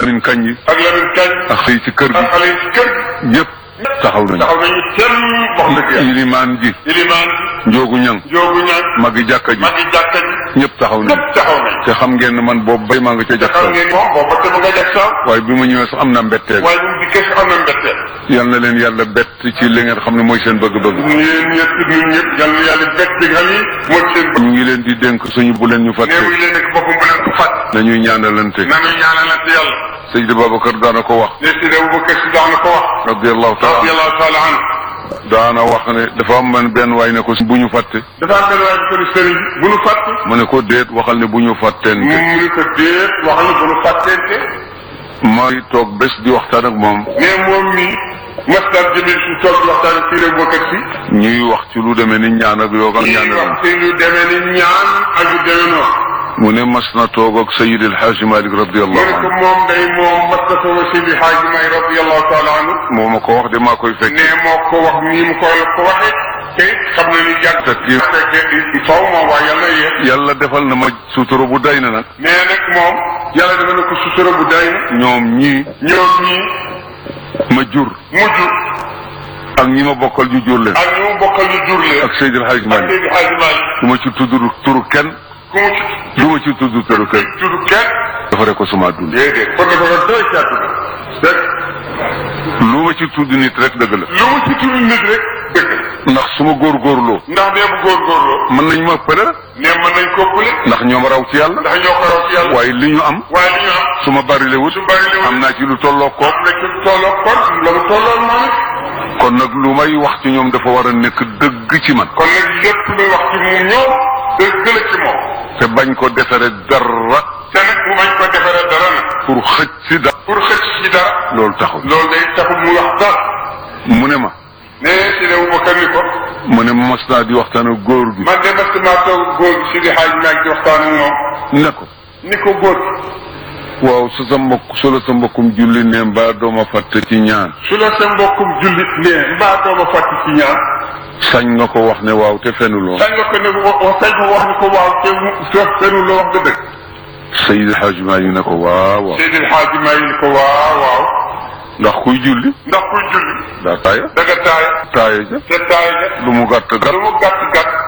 Lamine Kañ yi ak Lamine Kañ ak xëy ci kër ak gi xale yi ci kër gi ñëpp taxaw nañu taxaw nañu kenn wax dëgg yàlla ilimaan ji ilimaan njoogu ñang joogu ñaan magi jàkka ji magi jàkka ji ñëpp taxaw nañu ñëpp taxaw nañ te xam ngeen ne man boobu bay maa nga ca jàkka xam ngeen moom booba te mu nga jag sax waaye bi ma ñëwee sax am na mbetteel waaye bu mu dikkee si am na mbetteel yal na leen yàlla bett ci li ngeen xam ne mooy seen bëgg-bëgg ñeen ñett ñun ñëpp yal na yàlla bett bi nga xam ni mooy seen bëgg ñu ngi leen di dénk suñu bu leen ñu nee fàtte muy leen nekk boppam bu leen ko fàtt nañuy ñaanalante nañu ñaanalante yàlla Seydi Babacar daana ko wax ne si Abu Bakar si daana ko wax radiallahu taala radiyallahu taala anhu daana wax ne dafa am man benn waay ne ko bu ñu fàtte dafa am benn waay bu ko ni sëriñ bi bu nu fàtt ma ne ko déet waxal ne bu ñu mu fàtteente mu ni ko déet wax ni bu nu fàtteente may toog bés di waxtaan ak moom mais moom mi masdar jëmil su toog di waxtaan ak Seydi Abu Bakar si ñuy wax ci lu demee ni ñaan ak yoog ak ñuy ñaan wax ci lu demee ni ñaan ak yu demee noonu mu ne mas na toog ak Seydi El Hadji Malick mu radiallahu ne ko anhu moom day moom Mustafa wa Seydi Haaji May radiyallahu taala anhu moo ma ko wax de maa koy fekk ne moo ko wax nii mu ko la ko waxee te xam na ni yàgg Fekk yëpp. fekkee faw moom waa yàlla yéex yàlla defal na ma sutura bu day na nag mais nag moom yàlla dafa ne ko sutura bu day ñoom ñii ñoom ñii ma jur mujj ak ñi ma bokkal ñu jur leen ak ñu mu bokkal ñu jur leen ak Seydi El Hadji ak Malick Seydi Haaji Maalik du ma ci tudd turu kenn ku mu ci du ma ci tudd turu kenn tudd kenn dafa ko suma dund déedéet kon dafa ko doy ci àdduna rek lu ma ci tudd nit rek dëgg la lu mu ci tudd nit rek dëgg ndax su ma góorgóorloo ndax nee bu góorgóorloo mën nañ ma pële ne mën nañ ko pule ndax ñoom raw ci yàlla ndax ñoo ko raw ci yàlla waaye li ñu am waaye li ñu am su ma bari le wut su bari li am naa ci lu tolloo ko am na ci tolloo kon la mu tolloon moom it kon nag lu may wax ci ñoom dafa war a nekk dëgg ci man kon nag lépp luy wax ci mu ñëw dëgg la ci moom te bañ ko defere dara te nag mu bañ ko defaree dara nag pour xëcc si dara pour xëcc ci dara loolu taxul loolu day taxul mu wax dara mu ne ma ne si ne bu bakar ni ko mu ne ma mas naa di waxtaan ak góor gi man de mas maa toog góor gi si di xaaj maag di waxtaan ak moom ne ko ni ko góor gi waaw su sa mbokk su la sa mbokkum julli ne mbaa dooma fàtte ci ñaan su la sa mbokkum jullit ne mbaa dooma fàtt ci ñaan sañ nga ko wax ne waaw te fenuloo sañ nga ko ne wa sañ ko wax ni ko waaw te mu te fenu la wax nga dëgg Seydi El Hadji Malick ne ko waaw waaw Seydil Xaaji Maay ni ko waaw waaw ndax kuy julli ndax kuy julli daa taaya da nga taay taaya ja te taay ja lu mu gàtt gàtt lu mu gàtt gàtt